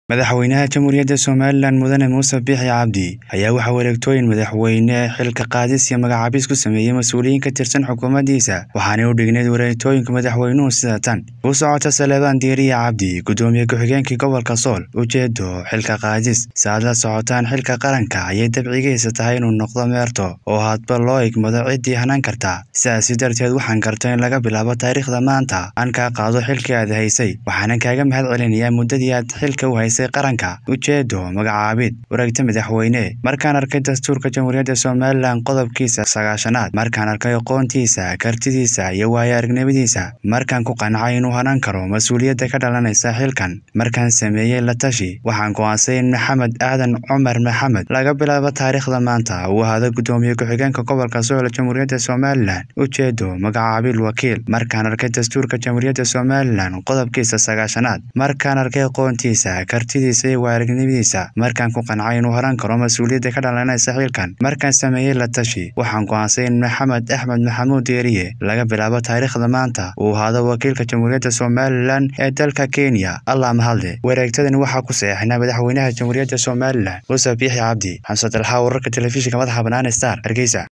madaxweynaha jamhuuriyadda somalilan mudane muuse biixi cabdi ayaa waxaa wareegtooyin madaxweyne xilka qaadis iyo magacaabis ku sameeyey mas-uuliyiin ka tirsan xukuumaddiisa waxaanay u dhigneyd wareegtooyinka madaxweynuhu sida tan u socota saleebaan diiriya cabdi guddoomiye ku-xigeenkii gobolka sool ujeedo xilka qaadis si aad la socotaan xilka qaranka ayay dabcigiisa tahay inuu noqdo meerto oo hadba loo igmado ciddii hanaan karta sidaasi darteed waxaan karta in laga bilaabo taariikhda maanta aan kaa qaado xilkii aad haysay waxaanan kaaga mahad celinayaa muddadii aad xilka u haysay qaranka ujeedo magacaabid wareegta madaxweyne markaan arkay dastuurka jamhuuriyadda somalilan qodobkiisa sagaashanaad markaan arkay aqoontiisa kartidiisa iyo waayo aragnimadiisa markaan ku qancay inuu hanaan karo mas-uuliyadda ka dhalanaysa xilkan markaan sameeyey la tashi waxaan go'aansay in maxamed aadan cumar maxamed laga bilaabo taariikhda maanta uu ahaado guddoomiye ku-xigeenka gobolka sool jamhuuriyadda somalilan ujeedo magacaabil wakiil markaan arkay dastuurka jamhuuriyadda somalilan qodobkiisa sagaashanaad markaan arkay aqoontiisa kartidiisa iyo waaragnimadiisa markaan ku qancay inuu horan karo mas-uuliyadda ka dhalanaysa xilkan markaan sameeyey la tashi waxaan go'aansay in maxamed axmed maxamuud deeriye laga bilaabo taariikhda maanta uu ahaado wakiilka jamhuuriyadda somalilan ee dalka kenya allah mahadle wareegtadani waxaa ku saxeexnaa madaxweynaha jamhuuriyadda somalilan muuse biixi cabdi xamsad alxaa wararka telefishinka madaxa bannaan star hargeysa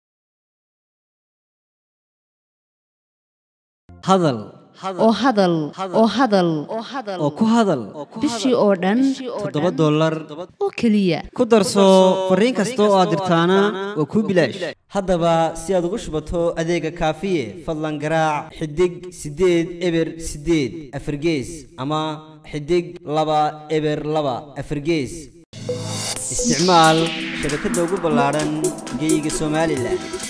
hadal oo hadal oo hadal oo ku hadal bishii oo dhan toddoba dollar oo keliya ku darso fariin kasta oo aad dirtaana waa kuu bilaash haddaba si aad ugu shubato adeega kaafiye fadlan garaac xidig siddeed eber siddeed afargees ama xidig laba eber laba afargees isticmaal shabakadda ugu ballaadhan geyga somalilan